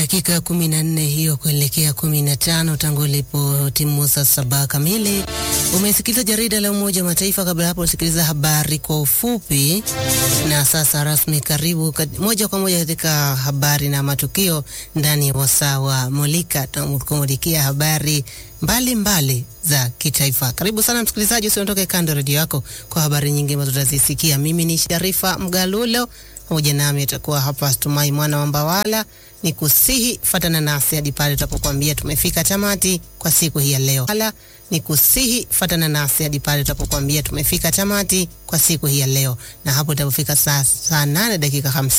Dakika kumi na nne hiyo kuelekea kumi na tano tangu ilipo timu saa saba kamili. Umesikiliza jarida la Umoja wa Mataifa. Kabla hapo usikiliza habari kwa ufupi, na sasa rasmi, karibu kat, moja kwa moja katika habari na matukio ndani ya wasaa wa Mulika. Tunakumulikia habari mbalimbali mbali za kitaifa. Karibu sana msikilizaji, usiondoke kando redio yako kwa habari nyingi ambazo tutazisikia. Mimi ni Sharifa Mgalulo, pamoja nami atakuwa hapa Tumai mwana wa Mbawala ni kusihi fatana nasi hadi pale tutapokuambia tumefika tamati kwa siku hii ya leo. Hala, ni kusihi fatana nasi hadi pale tutapokuambia tumefika tamati kwa siku hii ya leo, na hapo itapofika saa saa nane dakika hamsini